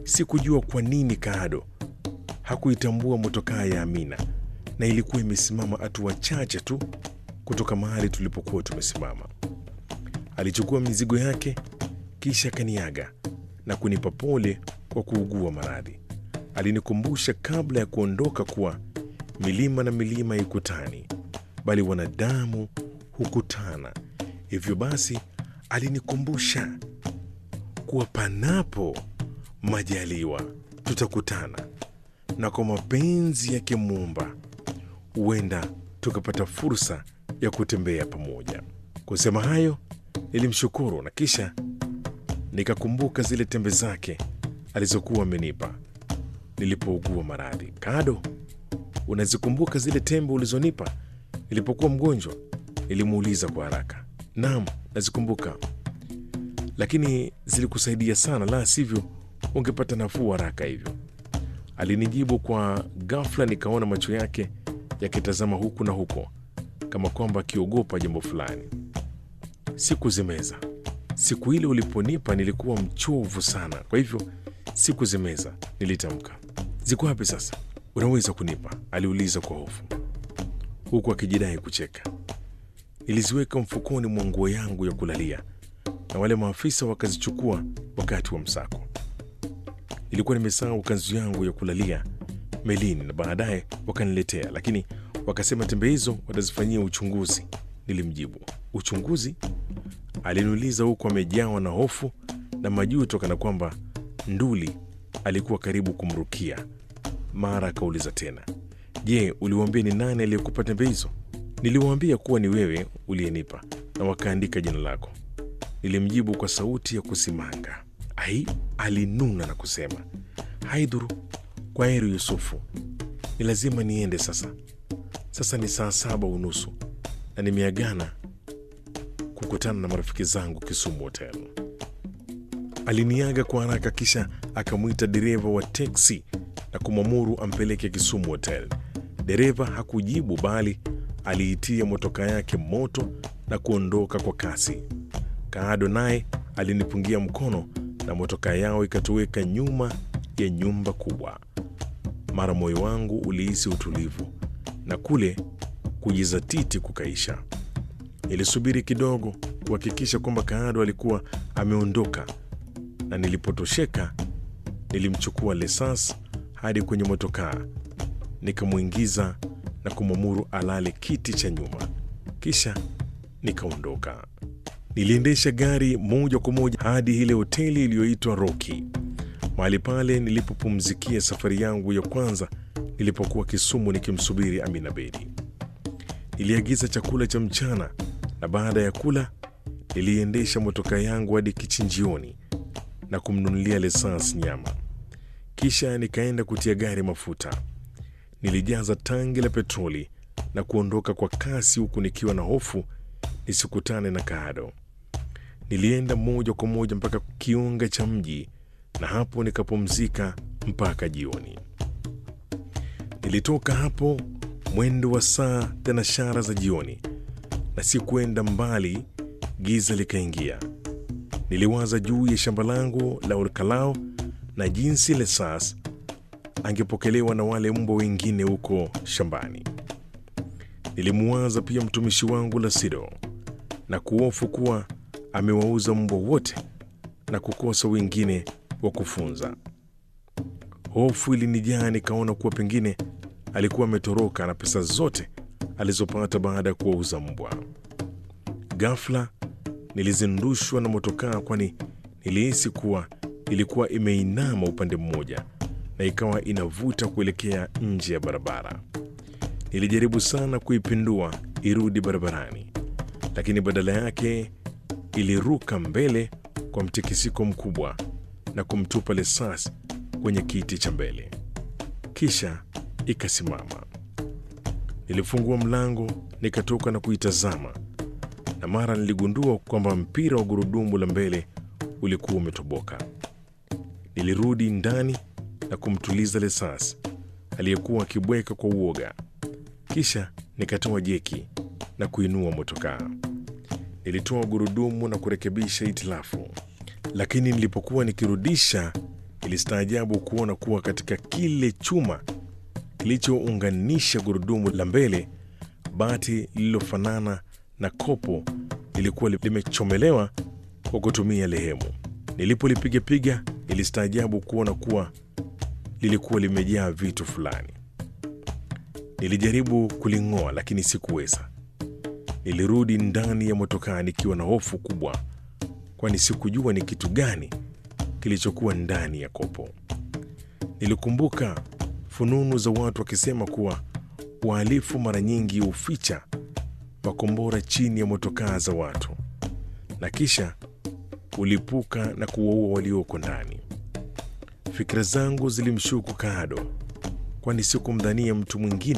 Sikujua kwa nini Kaado hakuitambua motokaa ya Amina, na ilikuwa imesimama hatua chache tu kutoka mahali tulipokuwa tumesimama. Alichukua mizigo yake kisha kaniaga na kunipa pole kwa kuugua maradhi. Alinikumbusha kabla ya kuondoka kuwa milima na milima haikutani, bali wanadamu hukutana. Hivyo basi, alinikumbusha kuwa panapo majaliwa tutakutana, na kwa mapenzi yake Muumba huenda tukapata fursa ya kutembea pamoja. Kusema hayo, nilimshukuru na kisha nikakumbuka zile tembe zake alizokuwa amenipa nilipougua maradhi. Kado, unazikumbuka zile tembe ulizonipa nilipokuwa mgonjwa? Nilimuuliza kwa haraka. Naam, nazikumbuka, lakini zilikusaidia sana, la sivyo ungepata nafuu haraka hivyo, alinijibu kwa ghafla. Nikaona macho yake yakitazama huku na huko kama kwamba akiogopa jambo fulani. Sikuzimeza. Siku ile uliponipa nilikuwa mchovu sana, kwa hivyo sikuzimeza, nilitamka. Ziko wapi sasa? Unaweza kunipa? aliuliza kwa hofu, huku akijidai kucheka. Niliziweka mfukoni mwa nguo yangu ya kulalia na wale maafisa wakazichukua wakati wa msako. Nilikuwa nimesahau kanzu yangu ya kulalia melini na baadaye wakaniletea, lakini wakasema tembe hizo watazifanyia uchunguzi. Nilimjibu. Uchunguzi? Aliniuliza huku amejawa na hofu na majuto, kana kwamba nduli alikuwa karibu kumrukia. Mara akauliza tena, je, uliwaambia ni nani aliyekupa tembe hizo? Niliwaambia kuwa ni wewe uliyenipa na wakaandika jina lako, nilimjibu kwa sauti ya kusimanga. Ai, alinuna na kusema, haidhuru, kwa heri Yusufu, ni lazima niende sasa. Sasa ni saa saba unusu na nimeagana kukutana na marafiki zangu Kisumu Hotel. Aliniaga kwa haraka, kisha akamwita dereva wa teksi na kumwamuru ampeleke Kisumu Hotel. Dereva hakujibu bali aliitia motoka yake moto na kuondoka kwa kasi. Kaado naye alinipungia mkono na motoka yao ikatoweka nyuma ya nyumba kubwa. Mara moyo wangu ulihisi utulivu na kule kujizatiti kukaisha. Nilisubiri kidogo kuhakikisha kwamba Kaado alikuwa ameondoka, na nilipotosheka nilimchukua Lesas hadi kwenye motokaa, nikamwingiza na kumwamuru alale kiti cha nyuma, kisha nikaondoka. Niliendesha gari moja kwa moja hadi ile hoteli iliyoitwa Roki, mahali pale nilipopumzikia safari yangu ya kwanza nilipokuwa Kisumu nikimsubiri Amina Bedi. Niliagiza chakula cha mchana na baada ya kula niliendesha motoka yangu hadi kichinjioni na kumnunulia Lesans nyama, kisha nikaenda kutia gari mafuta. Nilijaza tangi la petroli na kuondoka kwa kasi, huku nikiwa na hofu nisikutane na Kaado. Nilienda moja kwa moja mpaka kiunga cha mji na hapo nikapumzika mpaka jioni. Nilitoka hapo mwendo wa saa thenashara za jioni, na si kwenda mbali, giza likaingia. Niliwaza juu ya shamba langu la Olkalao na jinsi Lesas angepokelewa na wale mbwa wengine huko shambani. Nilimuwaza pia mtumishi wangu Lasido na kuhofu kuwa amewauza mbwa wote na kukosa wengine wa kufunza. Hofu ilinijaa, nikaona kuwa pengine alikuwa ametoroka na pesa zote alizopata baada ya kuwauza mbwa. Ghafla nilizindushwa na motokaa, kwani nilihisi kuwa ilikuwa imeinama upande mmoja na ikawa inavuta kuelekea nje ya barabara. Nilijaribu sana kuipindua irudi barabarani, lakini badala yake iliruka mbele kwa mtikisiko mkubwa na kumtupa Lesas kwenye kiti cha mbele, kisha ikasimama. Nilifungua mlango nikatoka na kuitazama, na mara niligundua kwamba mpira wa gurudumu la mbele ulikuwa umetoboka. Nilirudi ndani na kumtuliza Lesas aliyekuwa akibweka kwa uoga, kisha nikatoa jeki na kuinua motokaa. Nilitoa gurudumu na kurekebisha itilafu, lakini nilipokuwa nikirudisha Nilistaajabu kuona kuwa katika kile chuma kilichounganisha gurudumu la mbele, bati lililofanana na kopo lilikuwa limechomelewa kwa kutumia lehemu. Nilipolipigapiga, nilistaajabu kuona kuwa lilikuwa limejaa vitu fulani. Nilijaribu kuling'oa lakini sikuweza. Nilirudi ndani ya motokaa nikiwa na hofu kubwa, kwani sikujua ni kitu gani kilichokuwa ndani ya kopo. Nilikumbuka fununu za watu wakisema kuwa wahalifu mara nyingi huficha makombora chini ya motokaa za watu na kisha ulipuka na kuwaua walioko ndani. Fikira zangu zilimshuku Kaado, kwani sikumdhania mtu mwingine